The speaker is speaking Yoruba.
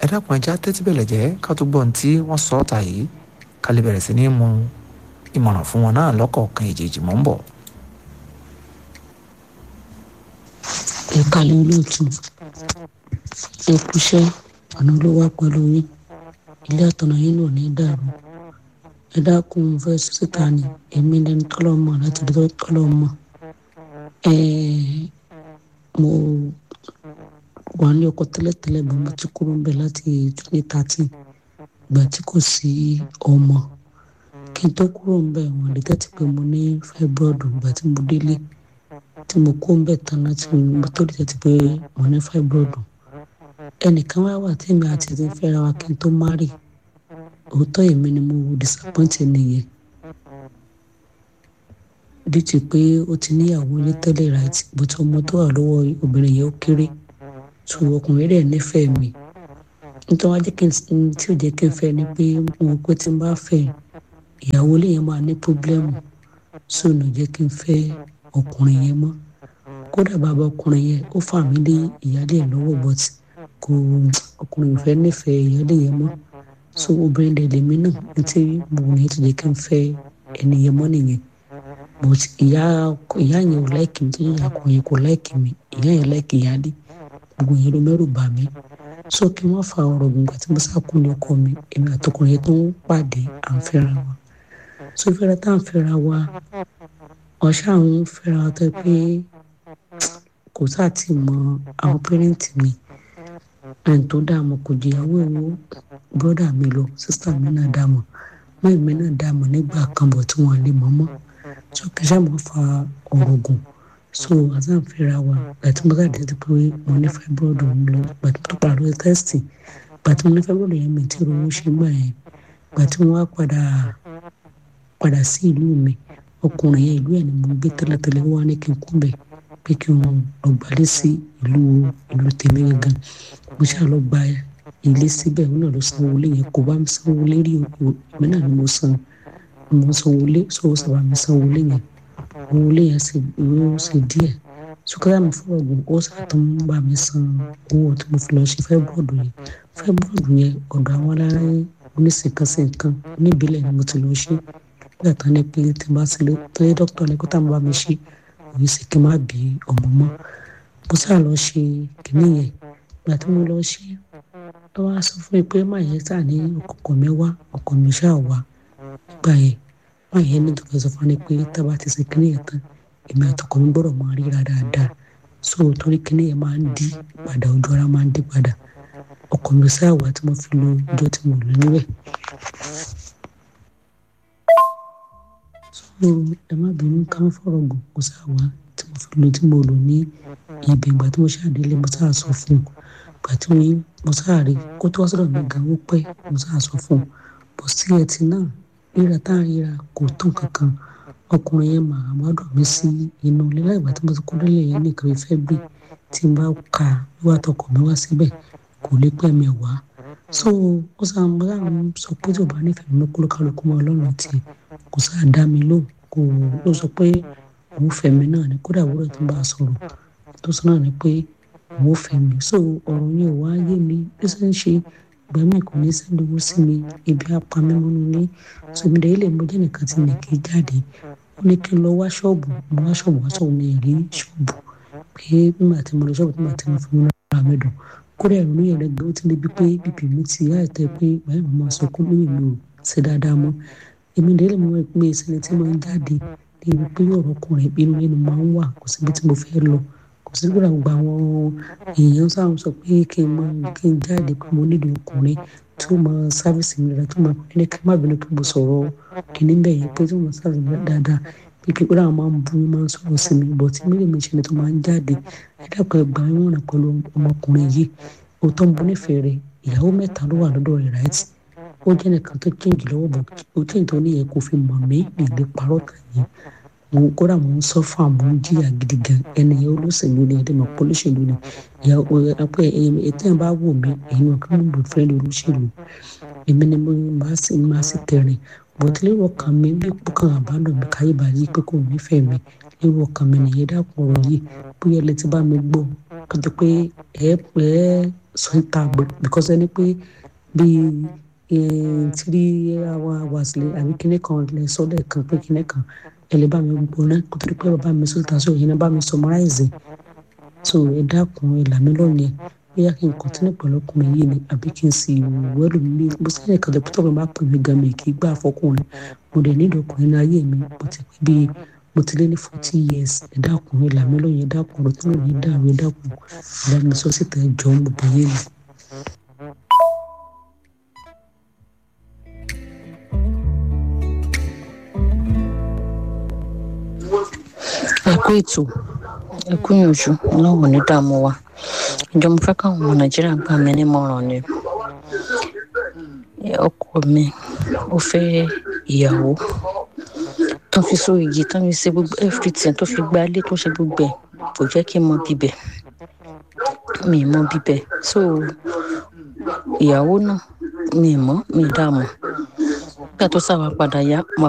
ẹ dákun ẹja tẹ́tí bẹ̀lẹ̀ jẹ́ ká tó gbọ́n tí wọ́n sọ ọ́ta yìí ká lè bẹ̀rẹ̀ sí ní mú ìmọ̀ràn fún wọn náà lọ́kọ̀ọ̀kan ìjèjì mọ́ ń bọ̀. ẹ kalẹ̀ olóòtú ẹ kúṣẹ́ ọ̀nà ló wá pẹ̀lú yín ilé àtọ̀nà yín ló ní dàrú ẹ dákun fẹ́ síta ni èmi lẹni tọ́lọ̀ mọ̀ láti lè tọ́lọ̀ mọ̀ ẹ mo wà ní ọkọ̀ tẹ́lẹ̀tẹ́lẹ̀ bọ́ mo ti kúrò ń bẹ̀ láti twenty thirteen ìgbà tí kò sí ọmọ kí n tó kúrò ń bẹ̀ wọ́n lè tẹ́tí pé mo ní fibroid ìgbà tí mo délé tí mo kó ń bẹ̀ tán láti mo tó lè tẹ́tí pé mo ní fibroid ẹnìkan wá wà tí mi àti ti fẹ́ra wa kí n tó márì òótọ́ èmi ni mo disappoint nìyẹn dìtì pé ó ti níyàwó ilé tẹ́lẹ̀ right but ọmọ tó wà lọ́wọ́ obìnrin yẹn ó kéré tó ọkùnrin rẹ̀ nífẹ̀ẹ́ mi nítorí wá jẹ́ kí n tí ò jẹ́ kí n fẹ́ ni pé mo pé tí n bá fẹ́ ìyàwó ilé yẹn máa ní pọ́blẹ́mù so nà jẹ́ kí n fẹ́ ọkùnrin yẹn mọ́ kódà bàbá ọkùnrin yẹn ó fà mí lé ìyáálé ẹ̀ lọ́wọ́ but kò ọkùnrin ìfẹ́ nífẹ̀ẹ́ ìyáálé yẹn mọ́ so obìnrin dẹ̀ lèmi náà ní tí mo yẹn ti jẹ́ kí n fẹ́ ẹni yẹn mọ́ nìyẹn but ìyá ìyá yẹn ò láìkì mi tó yẹ ọkùnrin kò láìkì mi ìyá yẹn láìkì ìyáálé gbogbo yẹn ló mẹ́rù bà mí so kí wọ́n fa ọ̀rọ̀ gbogbo àti mo sákùn ní ọkọ mi èmi àtọkùnrin yẹn tó ń pàdé à ń fẹ́ra wa so ìfẹ́ra tá à ń fẹ́ra wa ọ̀ṣà ń fẹ́ra wa tó pé kò sáà tí mọ àwọn pẹ́rẹ́ǹtì mi ẹni tó dààmú kò jìyàwó ìwọ bọ́dà mi lọ sísá mi náà dààmú mọ́ẹ̀ mi náà dààmú nígbà kan bọ̀ tí wọ́n lè mọ́ mọ́ so kí sáà mo fa ọ̀rọ̀ gùn so àti à ń fẹ́ra wa gbàtí mo sáà dé pé mo ní fibroid mi lọ gbàtí mo padà lọ tẹ́sítì gbàtí mo ní fibroid yẹn mi tí ronú ṣe gbà yẹn gbàtí mo wá padà padà sí ìlú mi ọkùnrin yẹn ìlú ẹ̀ ni mo gbé tẹ́lẹ̀tẹ́lẹ̀ wá ní kí n kú bẹ̀ pé kí n lọ gbalẹ̀ sí ìlú ìlú tèmi gangan mo ṣáà lọ gba ilé síbẹ̀ òun náà ló sanwó ilé yẹn kò bá mi sanwó ilé rí o èmi náà ni mo san mo sanwó ilé sọ́wọ́ sábà mi sanwó ilé yẹn owó ilé yẹn sì owó sì díẹ̀ sukara mi fọwọ́ gùn ó sàtún bá mi san owó tí mo fi lọ ṣe fẹ́bọ̀dù yẹn fẹ́bọ̀dù yẹn ọ̀dọ̀ àwọn alára oníṣìkanṣe nǹkan oníbílẹ̀ ni mo ti lọ ṣe nígbà tán ní pé tí n bá sílé tó yẹ dókítà ní kó tá mo bá mi ṣe òye sì kí n má bí ọmọ mọ́ mo sáà lọ ṣe kìnìún yẹn ìgbà tí mo lọ ṣe ló wá sọ fún mi pé má yẹn sáà ní ọkọ̀ mi wá ọkọ̀ mi ṣáà wá nígbà yẹn má yẹn ní tòkè sọ fún mi pé tá a bá ti ṣe kìnìún yẹn tán èmi àtọkọ mi gbọ́dọ̀ máa ríra dáadáa so torí kìnìún yẹn máa ń dí padà ojú ara máa ń dí padà ọkọ̀ mi sáà wá tí mo fi lo ọjọ́ tí mo lò níbẹ̀. so ẹ má bínú ká ń fọ̀rọ̀ gùn kó sáà wá tí mo fi lo tí mo lò ní ibi ìgbà tí mo ṣàdélé mo sáà sọ fún un ìgbà tí mo sáà rí kó tó wá sọ̀rọ̀ mi gan ó pẹ́ mo sáà sọ fún un bọ̀ sí ẹtì náà ríra tá à ń ríra kò tó kankan ọkùnrin yẹn máa wá dùn mí sí inú ilé láìgbà tí mo ti kó délé yẹn nìkan ìfẹ́ bí tí n bá ka wíwá tọkọ mi wá síbẹ̀ kò lè pẹ́ mi wá so ó sáà mo sáà ń sọ pé tí ò bá nífẹ̀ẹ́ mi kó lókàlùkù mọ́ ọlọ́run tiẹ̀ kò sáà dá mi lóhùn kò ó sọ pé òun fẹ́ mi náà ni kódà wúrọ̀ tó bá a sọ̀rọ̀ tó sọ náà ni pé òun fẹ́ mi so ọ̀rọ̀ yẹn ò wá yé mi bí sẹ́ ń ṣe ìgbà míì kò ní sẹ́dúró sí mi ibi apamẹ́mọ́nú ní sọmídẹ́ ilé mo jẹ́ nìkan tí mi kì í jáde ó ní kí n lọ wá ṣọ́ọ̀bù mo wá ṣọ́ọ̀bù wá sọ̀rọ̀ mi rí ṣọ́ọ̀bù pé nígbà tí mo lọ ṣọ́ọ̀bù nígbà tí mo fi múra ara mi dùn kódà ìrònú yẹn rẹ gbé ó ti débi pé bíbí mi ti àìtẹ́ pé báyìí mo máa sọ kó lóyè mi ò ṣe dáadáa mọ́ èmi délé mo mọ̀ pé ìsinmi tí mo ń jáde ní ibi pé ọ̀rọ̀ ọkùnrin inú nínú máa ń wà kò síbi tí mo fẹ́ lọ kò sí gbọ́dọ̀ gba àwọn èèyàn sáà sọ pé kí n máa kí n jáde pé mo nílò ọkùnrin tí ó máa sáfìsì mi dáadáa tó máa ní kí n má bínú kí mo sọ̀rọ̀ kìíní bẹ́ẹ̀ yẹn pé tí ó máa sáfìsì mi dáadáa pé kí gbọ́dọ̀ àwọn máa ń bú mi máa ń sọ̀rọ̀ sí mi bọ̀ tí mílíọ̀nù mi ṣe ni tó máa ń jáde ẹ̀dàpọ̀ ẹgbà wọn rìn pẹ̀lú ọmọkùnrin yìí òótọ́ ń bú nífẹ̀ẹ́ rẹ̀ ìyàwó mẹ́ta ló wà lọ́dọ̀ rẹ̀ ráìtì ó jẹ́ nìkan tó change lọ́wọ́ bọ̀ ó change tó níyẹn kò fi mọ̀ mí nílé parọ́ tàn yín mo kódà mo ń sọ fún àmọ́ ń jìyà gidi gan ẹnìyẹn olóṣèlú ni ẹdẹ mọ̀ polóṣèlú ni ìyàwó apẹ ètò ẹ̀ bá wò mí èyí wọn kí wọ́n bò fẹ́ olóṣèlú èmi ni mo máa sì máa sì tẹ̀rìn bọ̀tílẹ̀rọ̀ kan mi bí pọ́kàn àbádọ́ mi káyé bá yí pé kò nífẹ̀ẹ́ mi irú ọkàn mi nìyẹn dákun ọ̀rọ̀ yìí bóyá ẹ lè ti bá mi gbọ́ kọjá pé ẹ ẹ sọ ń ta àgbẹ̀ because ẹni pé bíi three hours lè àbí kíní kan lè sọ lẹ́ẹ̀kan pé kíní kan ẹ lè bá mi gbọ́ náà kó tó di pé bàbá mi sọ ta sí òyìnbó bá mi summarize so ẹ dákun ẹ là mí lọ́nìí bóyá kí n kọ́tínú pẹ̀lú ọkùnrin yìí ni àbí kí n sì wẹ́lò mi bó sẹ́yìn kan lẹ́pítọ́ mi máa pè mí gan mi kì í gbà fọkùnrin mo dẹ̀ nílò ọkùnrin ní ayé mi mo ti pé bíi mo ti lé ní forty years ẹ dákun ẹ là mí lọ́yìn ẹ dákun ọ̀rọ̀ tí mo ní dàrú ẹ dákun ẹ bá mi sọ síta ẹ jọ mo bẹ̀ yé mi. ẹ kú ètò ẹ kú yànjú ọlọ́run ní dààmú wa ìjọ mo fẹ́ káwọn ọmọ nàìjíríà gbà mí nímọ̀ràn ni ọkọ mi ó fẹ́ ìyàwó tó fi so igi tó fi ṣe gbogbo everything tó fi gba ilé tó ṣe gbogbo ẹ̀ kò jẹ́ kí n mọ bíbẹ̀ mi mọ bíbẹ̀ so ìyàwó náà mi mọ̀ mi dààmú nígbà tó sábà padà yá